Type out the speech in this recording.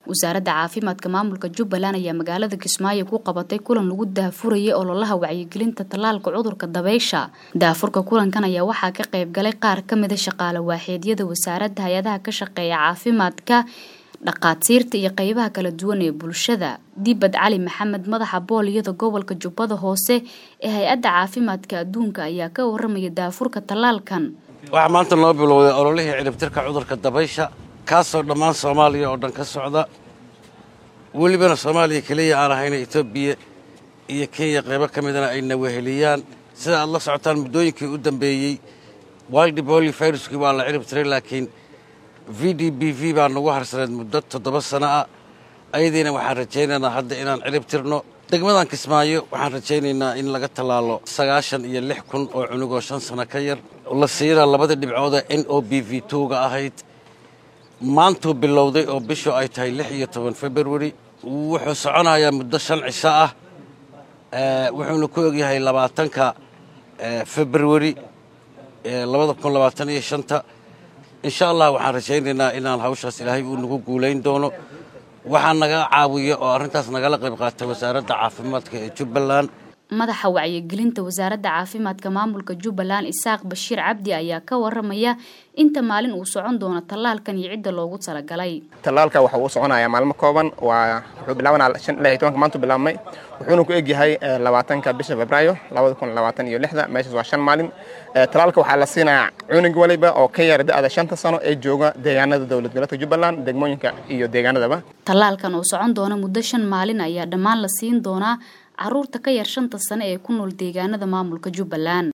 wasaaradda caafimaadka maamulka jubbaland ayaa magaalada kismaayo ku qabatay kulan lagu daafurayay ololaha wacyigelinta tallaalka cudurka dabeysha daafurka kulankan ayaa waxaa ka qayb galay qaar ka mida shaqaale waaxeedyada wasaaradda hay-adaha ka shaqeeya caafimaadka dhaqaatiirta iyo qeybaha kala duwan ee bulshada dibad cali maxamed madaxa booliyada gobolka jubbada hoose ee hay-adda caafimaadka adduunka ayaa ka waramaya daafurka tallaalkan waxaa maanta noo bilowday ololihii ciribtirka cudurka dabaysha kaasoo dhammaan soomaaliya oo dhan ka socda welibana soomaaliya keliya aan ahayna etoobiya iyo kenya qaybo ka midana ayna weheliyaan sida aad la socotaan muddooyinkii u dambeeyey wildi boli viruskii waa la cirib tiray laakiin v d b v baa nagu harsaneed muddo toddoba sano ah ayadiina waxaan rajaynaynaa hadda inaan cirib tirno degmadan kismaayo waxaan rajaynaynaa in laga tallaalo sagaashan iyo lix kun oo cunugoo shan sano ka yar la siina labada dhibcooda n o b v tga ahayd maantuu bilowday oo bishu ay tahay lix iyo toban februari wuxuu soconayaa muddo shan cisho ah wuxuuna ku ogyahay labaatanka februari labada kun labaatan iyo shanta insha allah waxaan rajaynaynaa inaan hawshaas ilaahay uu nagu guulayn doono waxaa naga caawiya oo arrintaas nagala qayb qaatay wasaaradda caafimaadka ee jubbaland madaxa wacyigelinta wasaaradda caafimaadka maamulka jubbaland isaaq bashiir cabdi ayaa ka waramaya inta maalin uu socon doono tallaalkan iyo cidda loogu talagalay tallaalka waxa uu soconayaa maalmo kooban waa wuxuu bilaabanaa shan ilaa iyo tobanka maanta bilaabmay wuxuuna ku egyahay labaatanka bisha febraayo labada kun labaatan iyo lixda meeshaas waa shan maalin tallaalka waxaa la siinayaa cunug waliba oo ka yara da-da shanta sano ee jooga deegaanada dowlad goboleedka jubbaland degmooyinka iyo deegaanadaba tallaalkan oo socon doona muddo shan maalin ayaa dhammaan la siin doonaa caruurta ka yar shanta sane ee ku nool deegaanada maamulka jubbaland